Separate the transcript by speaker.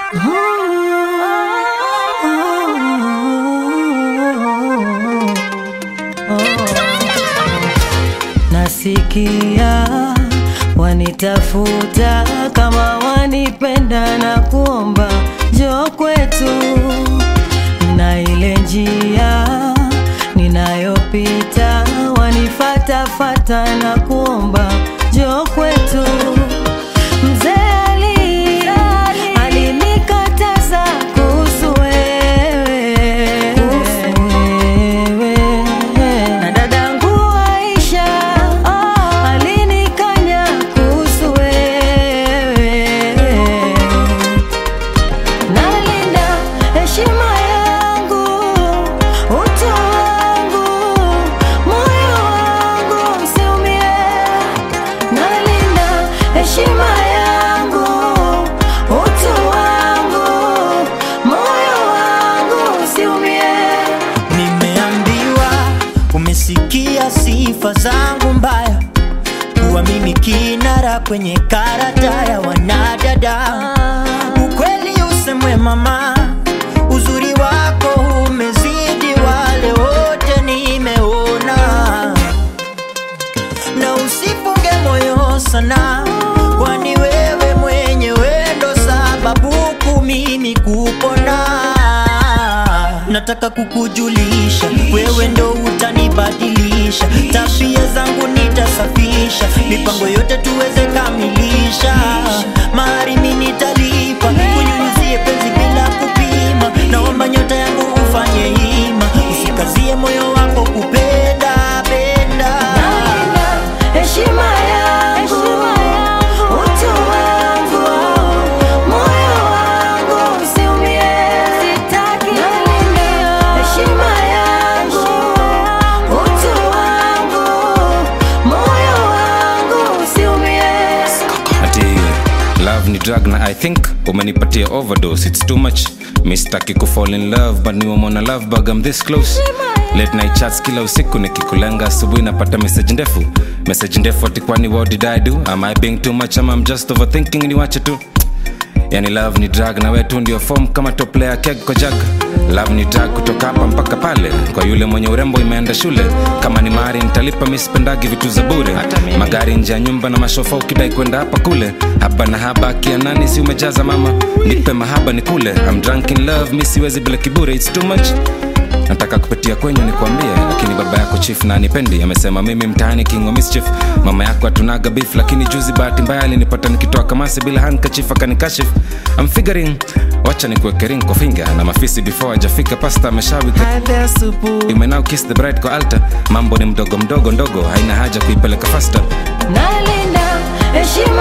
Speaker 1: Nasikia wanitafuta kama wanipenda na kuomba njoo kwetu, na ile njia ninayopita wanifatafata na kuomba njoo kwetu. Mzee Ali alinikataza kuhusu wewe, na dadangu Aisha alinikanya kuhusu wewe. Nalinda heshima yangu, utu wangu, moyo wangu usiumie. Nalinda heshima yangu, utu wangu, moyo wangu usiumie.
Speaker 2: Nimeambiwa umesikia sifa zangu mbaya, kuwa mimi kinara kwenye karata ya wanadada. Ukweli usemwe mama, uzuri wako umezidi wale wote nimeona, na usifunge moyo sana, kwani wewe mwenyewe ndo sababu kuu mimi kupona. Nataka kukujulisha, wewe ndo utanibadilisha, tabia zangu nitasafisha, mipango yote tuweze kamilisha, mahari mimi nitalipa, kunyunyizie penzi bila kupima, naomba nyota yangu ufanye hima, usikazie moyo wako kupenda penda.
Speaker 1: Nalinda heshima yangu, utu wangu, moyo wangu usiumie. Nalinda heshima yangu, utu wangu, moyo wangu usiumie.
Speaker 3: ati love ni drug na i think umenipatia overdose it's too much mistaki kufall in love but niwamona love bug I'm this close late night chats kila usiku nikikulenga asubuhi napata message ndefu message ndefu ati kwani what did i do am i being too much ama I'm just overthinking niwache tu yani love ni drug na wetu ndio form kama top player keg kwa jack love ni drug kutoka hapa mpaka pale kwa yule mwenye urembo imeenda shule kama ni mari nitalipa mispendagi vitu za bure magari nje ya nyumba na mashofa ukidai kwenda hapa kule haba na haba akia nani si umejaza mama nipe mahaba ni kule I'm drunk in love mi siwezi bila kibure it's too much nataka kupitia kwenyu nikwambie lakini baba yako chief na anipendi amesema mimi mtaani king wa mischief mama yako hatunaga beef lakini juzi bahati mbaya alinipata nikitoa kamasi bila handkerchief akanikashif I'm figuring wacha nikuweke ring kwa finger na mafisi before hajafika pasta ameshawika You may now kiss the bride kwa altar mambo ni mdogo mdogo ndogo haina haja kuipeleka faster
Speaker 1: Nalinda heshima